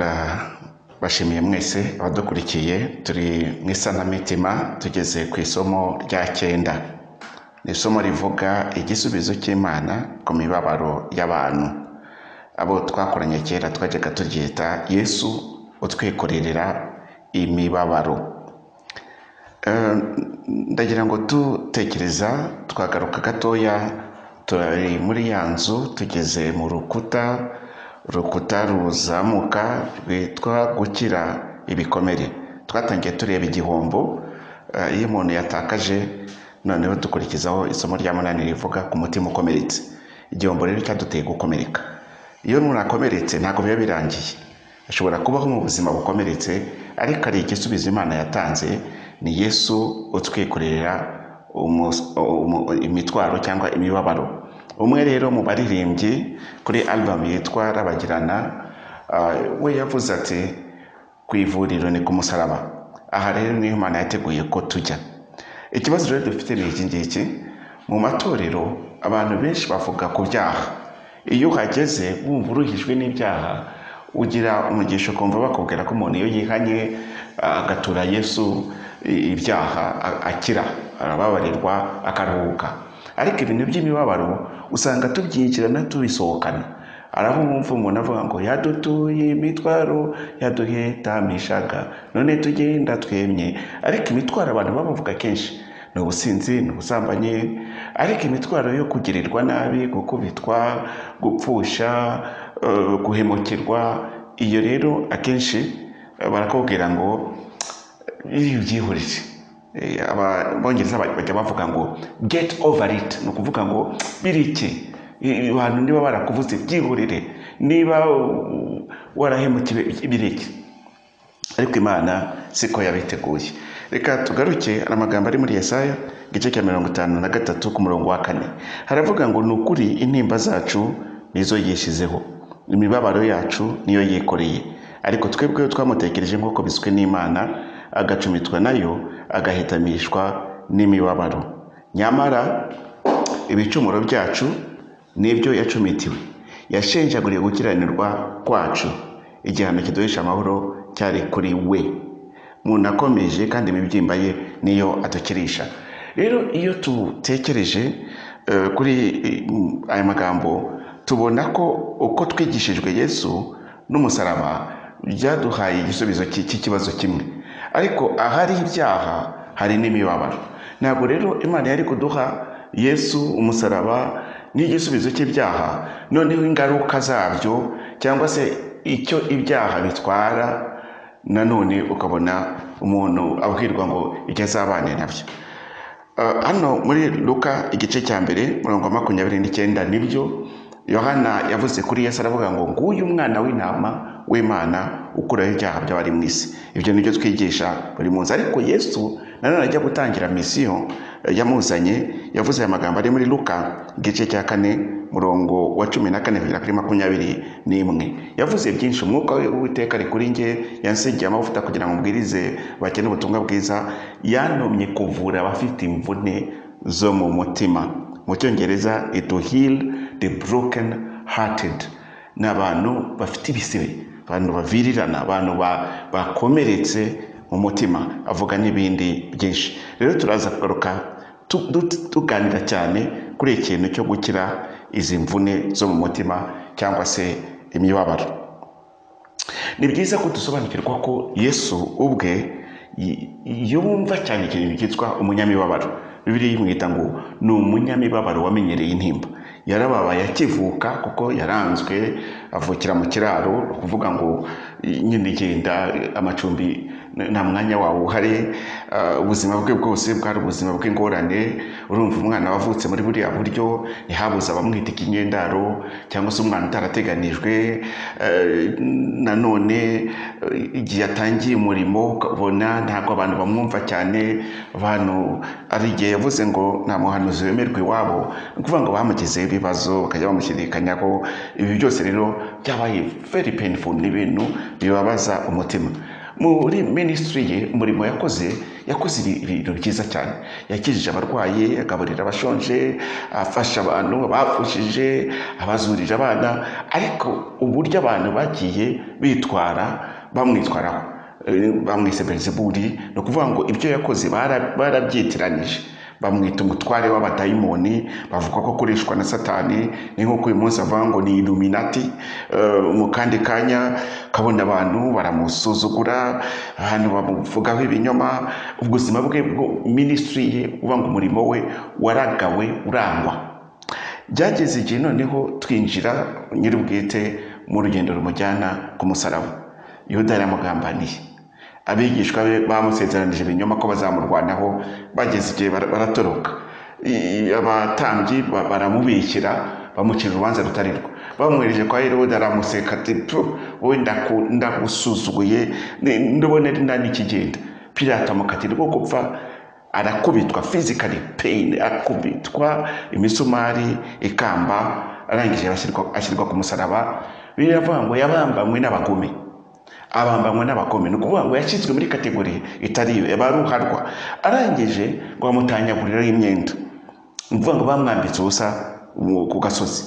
turabashimiye mwese abadukurikiye turi mu isanamitima tugeze ku isomo rya cyenda ni isomo rivuga igisubizo cy'imana ku mibabaro y'abantu abo twakoranye kera twajyaga turyita yesu utwikururira imibabaro ndagira ngo dutekereza twagaruka gatoya turi muri ya nzu tugeze mu rukuta urukuta ruzamuka rwitwa gukira ibikomere twatangiye tureba igihombo iyo umuntu yatakaje noneho dukurikizaho isomo rya munani rivuga ku mutima ukomeretse igihombo rero cyaduteye gukomereka iyo umuntu akomeretse ntabwo biba birangiye ashobora kubaho mu buzima bukomeretse ariko hari igisubizo imana yatanze ni yesu utwikorera imitwaro cyangwa imibabaro umwe rero mu baririmbyi kuri albamu yitwa rabagirana we yavuze ati ku ivuriro ni ku musaraba aha rero niyo imana yateguye ko tujya ikibazo rero dufite ni iki ngiki mu matorero abantu benshi bavuga ku byaha iyo uhageze wumva uruhijwe n'ibyaha ugira umugisha ukumva bakubwira ko umuntu iyo yihanye agatura yesu ibyaha akira arababarirwa akaruhuka ariko ibintu by'imibabaro usanga tubyinjirana tubisohokana araho umwumva umuntu avuga ngo yadutuye imitwaro yaduhetamishaga none tugenda twemye ariko imitwaro abantu babavuga kenshi ni ubusinzi ni ubusambanyi ariko imitwaro yo kugirirwa nabi gukubitwa gupfusha guhemukirwa iyo rero akenshi barakubwira ngo iyo ubyihurije abongereza bajya bavuga ngo get over it ni ukuvuga ngo birike abantu niba barakuvuze byihurire niba warahemukiriwe ibireke ariko imana siko yabiteguye reka tugaruke hari amagambo ari muri Yesaya igice cya mirongo itanu na gatatu ku murongo wa kane haravuga ngo ni ukuri intimba zacu nizo yishyizeho imibabaro yacu niyo yikoreye ariko twebweho twamutekereje nk'uko biswe n'imana agacumitwa nayo agahitamishwa n'imibabaro nyamara ibicumuro byacu nibyo yacumitiwe yashenjaguriye gukiranirwa kwacu igihano kiduhisha amahoro cyari kuri we umuntu akomeje kandi imibyimba ye niyo adukirisha rero iyo dutekereje kuri aya magambo tubona ko uko twigishijwe yesu n'umusaraba byaduhaye igisubizo cy'ikibazo kimwe ariko ahari ibyaha hari n'imibabaro ntabwo rero imana yari kuduha yesu umusaraba n'igisubizo cy'ibyaha noneho ingaruka zabyo cyangwa se icyo ibyaha bitwara nanone ukabona umuntu abwirwa ngo icyo azabane nabyo hano muri Luka igice cya mbere mirongo makumyabiri n'icyenda nibyo yohana yavuze kuri yesu aravuga ngo nguyu umwana w'intama w'imana ukuraho ibyaha by'abari mu isi ibyo nibyo twigisha buri munsi ariko yesu nanone ajya gutangira misiyo yamuzanye yavuze aya magambo ari muri Luka igice cya kane murongo wa cumi na kane kugera kuri makumyabiri n'imwe yavuze byinshi umwuka w'uwiteka ari kuri nge yansigiye amavuta kugira ngo mbwirize bakene ubutumwa bwiza yantumye kuvura abafite imvune zo mu mutima mu cyongereza ito heal the broken hearted ni abantu bafite ibisebe abantu bavirirana abantu bakomeretse mu mutima avuga n'ibindi byinshi rero turaza kugaruka tuganira cyane kuri ikintu cyo gukira izi mvune zo mu mutima cyangwa se imibabaro ni byiza ko dusobanukirwa ko yesu ubwe yumva cyane ikintu cyitwa umunyamibabaro bibiri yimwita ngo ni umunyamibabaro wamenyereye intimba yarababaye akivuka kuko yaranzwe avukira mu kiraro ni ukuvuga ngo nyine igenda amacumbi nta mwanya wawe uhari ubuzima bwe bwose bwari ubuzima bw'ingorane urumva umwana wavutse muri buriya buryo ntihabuze abamwita ikinyendaro cyangwa se umwana utarateganijwe nanone igihe atangiye umurimo ukabona ntabwo abantu bamwumva cyane abantu hari igihe yavuze ngo nta muhanuzi wemerwa iwabo ni ukuvuga ngo bamugezeho ibibazo bakajya bamushyidikanyaho ibi byose rero byabaye very painful ni ibintu bibabaza umutima muri minisitiri ye umurimo yakoze yakoze ibintu byiza cyane yakijije abarwayi agaburira abashonje afasha abantu bapfushije abazurira abana ariko uburyo abantu bagiye bitwara bamwitwaraho eh, bamwise berezeburi ni ukuvuga ngo ibyo yakoze bara- barabyitiranyije bamwita umutware w'abadayimoni bavuga ko akoreshwa na satani ni nk'uko uyu munsi avuga ngo ni iluminati Eh, mu kandi kanya kabona abantu baramusuzugura ahantu bamuvugaho ibinyoma ubuzima bwe bwo- minisitiri ye uvuga ngo umurimo we waragawe urangwa byageze igihe noneho twinjira nyir'ubwite mu rugendo rumujyana ku musaraba yuda yaramugambaniye abigishwa be bamusezeranije ibinyoma ko bazamurwanaho bageze igihe bara- baratoroka I- abatambyi ba- baramubikira bamucira urubanza rutari rwo bamwohereje kwa herode aramuseka ati "Pfu, wowe ndaku- ndagusuzuguye ni- ndabona ari nta n'ikigenda pirata amukatira ubwo gupfa arakubitwa physically pain akubitwa imisumari ikamba arangije ashyirwa- ashyirwa ku musaraba biravuga ngo yabambanywe n'abagome abambanywe n'abagome ni ukuvuga ngo yashyizwe muri kategori itari yo yabaruharwa arangije ngo bamutanyaguriraho imyenda ni ukuvuga ngo bamwambitse ubusa mu- ku gasozi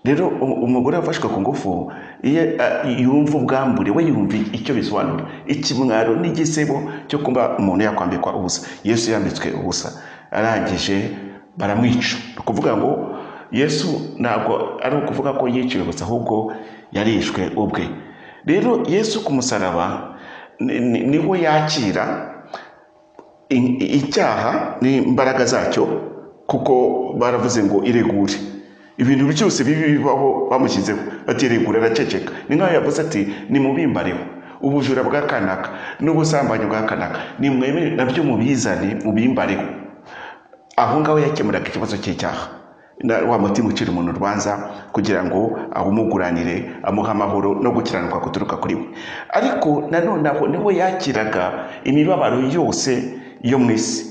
rero u- umugore wafashwe ku ngufu iyo a- yumva ubwambure we yumva icyo bisobanura ikimwaro n'igisebo cyo kuba umuntu yakwambikwa ubusa yesu yambitswe ubusa arangije baramwica ni ukuvuga ngo yesu ntabwo ari ukuvuga ko yiciwe gusa ahubwo yarishwe ubwe rero yesu ku musaraba ni- ni- niho yakira i- i- icyaha n'imbaraga zacyo kuko baravuze ngo iregure ibintu byose bibi bibaho bamushyizeho batiregura araceceka ni nk'aho yavuze ati nimubimbareho ubujura bwa kanaka n'ubusambanyi bwa kanaka nimwemere nabyo mubizane mubimbareho aho ngaho yakemuraga ikibazo cy'icyaha Na- wa mutima ucira umuntu urubanza kugira ngo awumuguranire amuhe amahoro no gukiranuka guturuka kuri we ariko nanone aho niho yakiraga imibabaro yose yo mu isi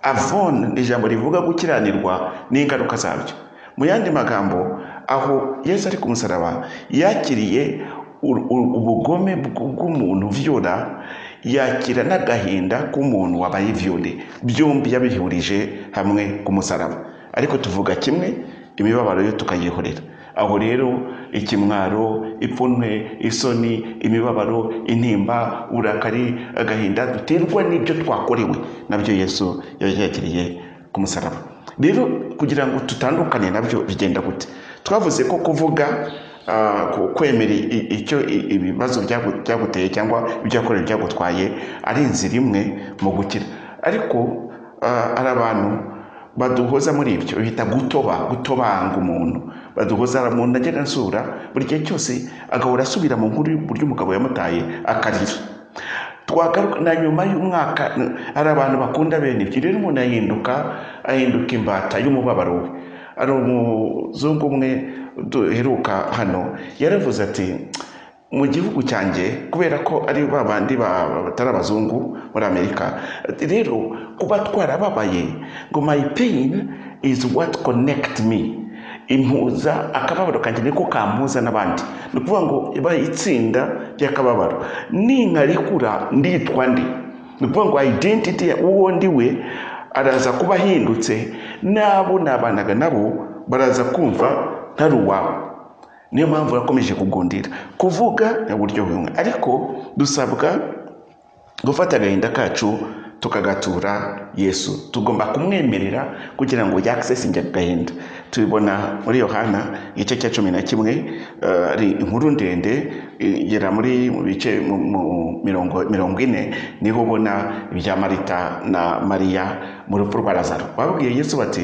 avone ni ijambo rivuga gukiranirwa n'ingaruka zabyo mu yandi magambo aho yesu ari ku musaraba yakiriye ur- ur- ubugome bw- bw'umuntu vyora yakira n'agahinda k'umuntu wabaye vyore byombi yabihurije hamwe ku musaraba ariko tuvuga kimwe imibabaro yo tukayihorera aho rero ikimwaro ipfunwe isoni imibabaro intimba uburakari agahinda duterwa n'ibyo twakorewe nabyo yesu yakiriye ku musaraba rero kugira ngo tutandukane nabyo bigenda gute twavuze ko kuvuga ah, ku- kwemera i- i- icyo i- ibibazo byagu- byaguteye cyangwa ibyakorewe byagutwaye ari inzira imwe mu gukira ariko ah, hari abantu baduhoza muri ibyo bita gutoba gutobanga umuntu baduhoza umuntu agenda nsura buri gihe cyose agahora asubira mu nkuru y'uburyo umugabo yamutaye akarira twagaruka na nyuma y'umwaka n- hari abantu bakunda bene ibyo rero umuntu ahinduka ahinduka imbata y'umubabaro we hari umuzungu umwe duheruka hano yaravuze ati mu gihugu cyanjye kubera ko ari ba bandi ba- ba- batari abazungu muri amerika ati, rero kuba twarababaye ngo my pain is what connect me impuza akababaro kanjye niko kampuza n'abandi ni ukuvuga ngo iba itsinda ry'akababaro ninkarikura nditwa ndi ni ukuvuga ngo identity ya uwo ndi we araza kuba ahindutse n'abo nabanaga nabo baraza kumva ntari uwawe niyo mpamvu yakomeje kugundira kuvuga ni uburyo bumwe ariko dusabwa gufata agahinda kacu tukagatura yesu tugomba kumwemerera kugira ngo yakisesinge agahinda tubibona muri yohana igice cya cumi na kimwe eh, ari inkuru ndende igera muri mu bice mu mu- mirongo mirongo ine niho ubona ibya marita na mariya mu rupfu rwa lazaro babwiye yesu bati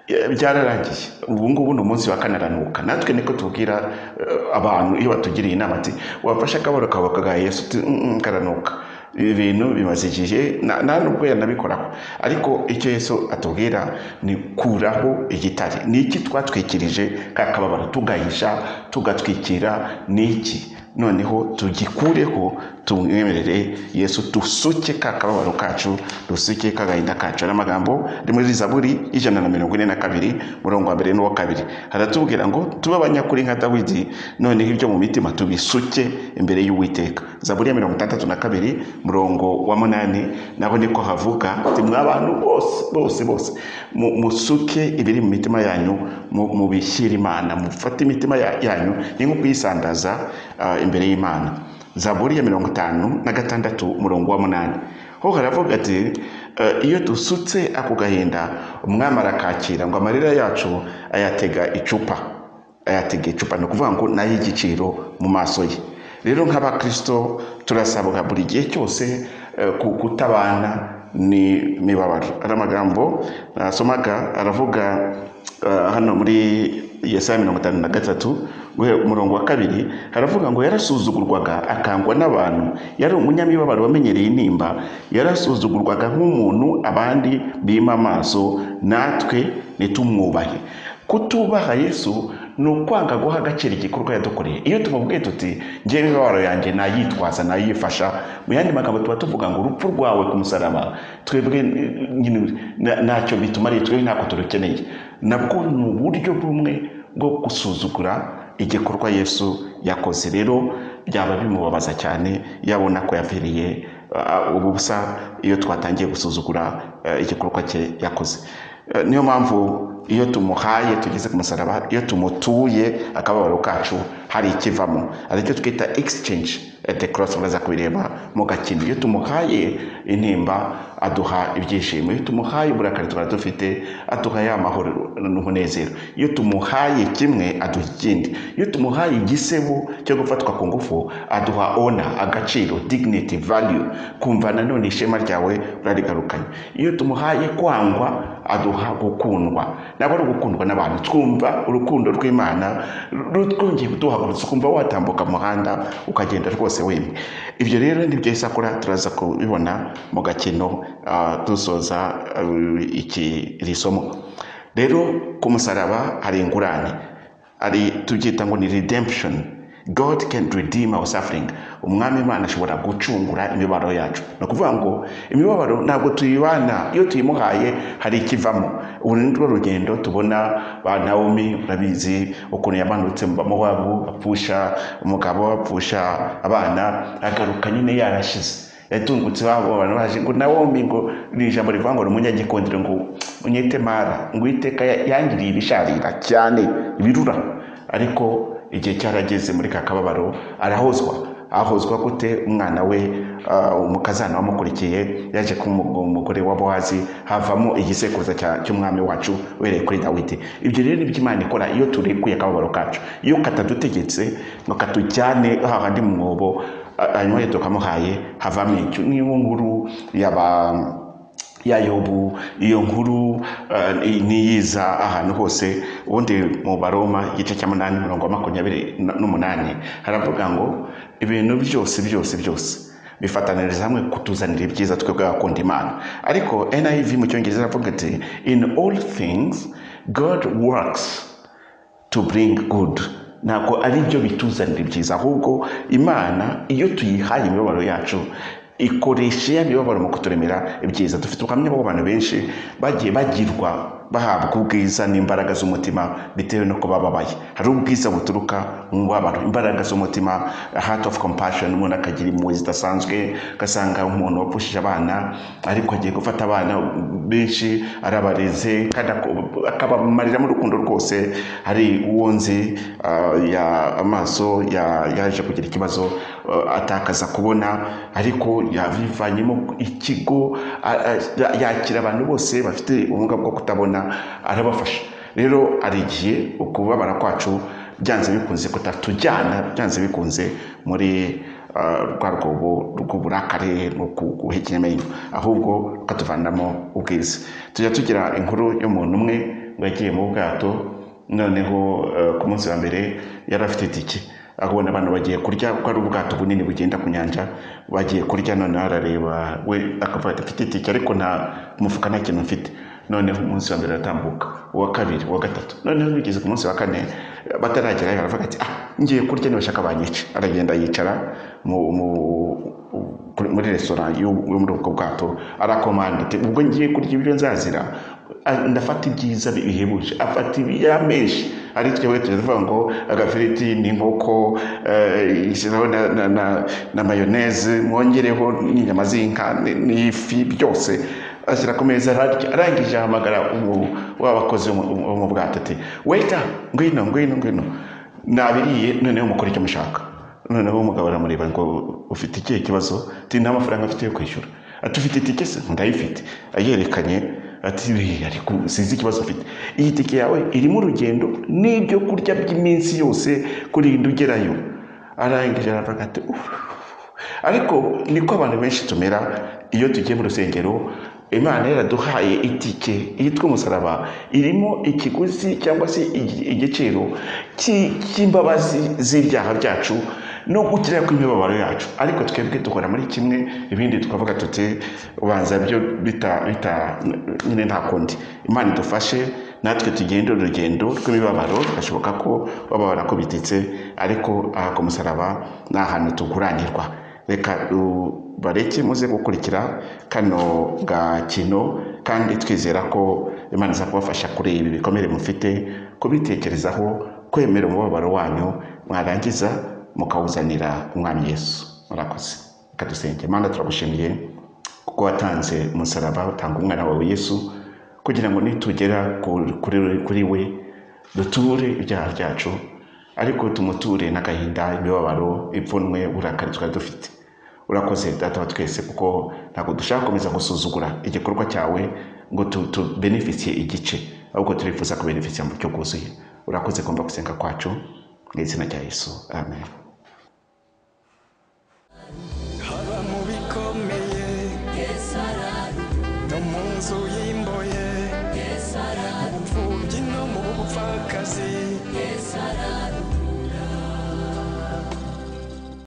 "Eh, byararangiye ubu ngubu ni umunsi wa kanaranuka natwe niko tubwira eh, abantu iyo batugiriye inama ati wafashe akabaro kawe kagaha yesu uti "Mm, mm, karanuka ibi bintu bimaze igihe na- nta nubwo yanabikoraho ariko icyo yesu atubwira ni kuraho igitare ni iki twatwikirije ka kababaro tugahisha tugatwikira ni iki noneho tugikureho tumwemerere yesu dusuke ka kababaro kacu dusuke k'agahinda kacu ari amagambo ari muri zaburi ijana na mirongo ine na kabiri murongo wa mbere n'uwa kabiri haratubwira ngo tube abanyakuri nka dawidi noneho ibyo mu mitima tubisuke imbere y'uwiteka zaburi ya mirongo itandatu na kabiri murongo wa munani naho niko havuga ati mwa bantu bose bose bose mu- musuke ibiri mu mitima yanyu mu- mubishyire imana mufate imitima ya- yanyu ni nko kuyisandaza ah, imbere y'imana zaburi ya mirongo itanu na gatandatu umurongo wa munani ho haravuga ati eh, iyo dusutse ako gahinda umwami arakakira ngo amarira yacu ayatega icupa ayatega icupa ni ukuvuga ngo ni ay'igiciro mu maso ye rero nk'abakristo turasabwa buri gihe cyose eh, ku- kutabana n'imibabaro ari amagambo nasomaga aravuga eh, hano muri yesaya mirongo itanu na gatatu guhera ku murongo wa kabiri haravuga ngo yarasuzugurwaga akangwa n'abantu yari umunyamibabaro wamenyereye intimba yarasuzugurwaga nk'umuntu abandi bima amaso natwe nitumwubahe kutubaha yesu ni ukwanga guha agaciro igikorwa yadukoreye iyo tumubwiye tuti ngewe imibabaro yanjye nayitwaza nayifasha mu yandi magambo tuba tuvuga ngo urupfu rwawe ku musaraba twebwe nyine na- ntacyo bitumariye twebwe ntako turukeneye nabwo ni uburyo bumwe bwo gusuzugura igikorwa yesu yakoze rero byaba bimubabaza cyane yabona ko yavireye ah, ubusa iyo twatangiye gusuzugura eh, igikorwa cye yakoze Eh, niyo mpamvu iyo tumuhaye tugeze ku musaraba iyo tumutuye akababaro kacu hari ikivamo aricyo twita exchange at the cross muraza kubireba mu gakino iyo tumuhaye intimba aduha ibyishimo iyo tumuhaye uburakari twari dufite aduha ya mahoro n'umunezero iyo tumuhaye kimwe aduha ikindi iyo tumuhaye igisebo cyo gufatwa ku ngufu aduha ona agaciro dignity value kumva nanone ishema ryawe urarigarukanye iyo tumuhaye kwangwa aduha gukundwa ntabwo ari ugukundwa n'abantu twumva urukundo rw'imana rwongeye kuduhagurutsa ukumva watambuka mu muhanda ukagenda rwose wemye ibyo rero ni byo isakura turaza kubibona mu gakino ah, dusoza ah, iki iri somo rero ku musaraba hari ingurane ari tubyita ngo ni redemption god can redeem our suffering umwami imana ashobora gucungura imibabaro yacu ni ukuvuga ngo imibabaro ntabwo tuyibana iyo tuyimuhaye hari ikivamo ubu ni rwo rugendo tubona ba nawomi urabizi ukuntu yamanutse mu bamowabu apfusha umugabo apfusha abana agaruka nyine yarashize yatungutse iwabo abantu baje ngo nawomi ngo ni ijambo rivuga ngo ni umunyagikundiro ngo unyite mara ngo iteka yangiriye ibisharira cyane ibirura ariko igihe cyarageze muri ka kababaro arahozwa ahozwa gute umwana we ah, umukazana wamukurikiye yaje ku mu- umugore wa bowazi havamo igisekuruza cya- cy'umwami wacu uhereye kuri dawidi ibyo rero nibyo imana ikora iyo turekuye akababaro kacu iyo katadutegetse ngo katujyane hahandi mu mwobo ah, hanyuma iyo tukamuhaye havamo icyo niyo nkuru yaba ya yobu iyo nkuru eh, niyiza ahantu hose ubundi mu baroma igice cya munani mirongo wa makumyabiri na- n'umunani haravuga ngo ibintu byose byose byose bifataniriza hamwe kutuzanira ibyiza twebwe abakunda imana ariko niv mu cyongereza aravuga ati in all things god works to bring good ntabwo ari byo bituzanira ibyiza ahubwo imana iyo tuyihaye imibabaro yacu ikoresha ya mibabaro mu kuturemera ibyiza dufite ubuhamya bw'abantu benshi bagiye bagirwa bahabwa ubwiza n'imbaraga z'umutima bitewe n'uko bababaye hari ubwiza buturuka mu mubabaro imbaraga z'umutima heart of compassion umuntu akagira impuhwe zidasanzwe ugasanga umuntu wapushije abana ariko agiye gufata abana benshi arabareze kandi ako- akabamarira mu rukundo rwose hari uwo nzi ah, ya amaso ya- yaje kugira ikibazo ah, atakaza kubona ariko yabivanyemo ikigo a- a- yakira abantu bose bafite ubumuga bwo kutabona arabafasha rero hari igihe ukubabara kwacu byanze bikunze kutatujyana byanze bikunze muri ah, rwa rwobo rw'uburakare no guhekenyamenyo ahubwo rukatuvanamo ubwiza tujya tugira inkuru y'umuntu umwe ngo yagiye mu bwato noneho eh, ku munsi wa mbere yari afite itike akabona abantu bagiye kurya kuko ari ubwato bunini bugenda ku nyanja bagiye kurya noneho arareba we akavuga ati mfite itike ariko nta mufuka nta kintu mfite noneho umunsi wa mbere aratambuka uwa kabiri uwa gatatu noneho bigeze ku munsi wa kane bataragerayo aravuga ati ah ngiye kurya nibashaka banyica aragenda yicara mu- mu- kuri- muri resitora yo yo muri ubwo bwato arakomanda ati ubwo ngiye kurya ibiryo nzazira ah, ndafata ibyiza bi- bihebuje afata ibiya menshi ari twebwe tuvuga ngo agafiriti n'inkoko eh, ishyiraho na- na- na- na mayoneze mwongereho n'inyama z'inka n- n'ifi byose ashyira ku meza ararya arangije ahamagara umu- wa bakozi wo mu- wo mu bwato ati weta ngwino ngwino ngwino nabiriye noneho mukora icyo mushaka noneho umugabo aramureba ngo ufite ikihe kibazo ati nta mafaranga afite yo kwishyura ati ufite itike se ndayifite ayerekanye ati "Eh, ariko sinzi ikibazo afite iyi tike yawe irimo urugendo n'ibyo kurya by'iminsi yose kurinda ugerayo arangije aravuga ati "Uff." ariko niko abantu benshi tumera iyo tugiye mu rusengero imana yaraduhaye itike yitwa umusaraba irimo ikiguzi cyangwa se igi- igiciro cy'i- cy'imbabazi z'ibyaha byacu no gukira kw'imibabaro yacu ariko twebwe duhora muri kimwe ibindi tukavuga tuti ubanza byo bita bita nyine nta kundi imana idufashe natwe tugenda urugendo rw'imibabaro birashoboka ko baba barakubititse ariko aha ku musaraba ni ahantu tuguranirwa reka du- bareke muze gukurikira kano gakino kandi twizera ko imana iza kubafasha kureba ibi bikomere mufite kubitekerezaho kwemera umubabaro wanyu mwarangiza mukawuzanira umwami yesu murakoze reka dusenge imana turagushimiye kuko watanze umusaraba utanga umwana wawe yesu kugira ngo nitugera ku- kuri kuri we duture ibyaha byacu ariko tumuture n'agahinda imibabaro ipfunwe uburakari twari dufite urakoze data wa twese kuko ntabwo dushaka gukomeza gusuzugura igikorwa cyawe ngo tu- tubenefisiye igice ahubwo turifuza kubenefisiye mu buryo bwuzuye urakoze kumva gusenga kwacu mu izina rya yesu amen haba mu bikomeye no mu nzu y'imboye mu bupfubyi no mu bupfakazi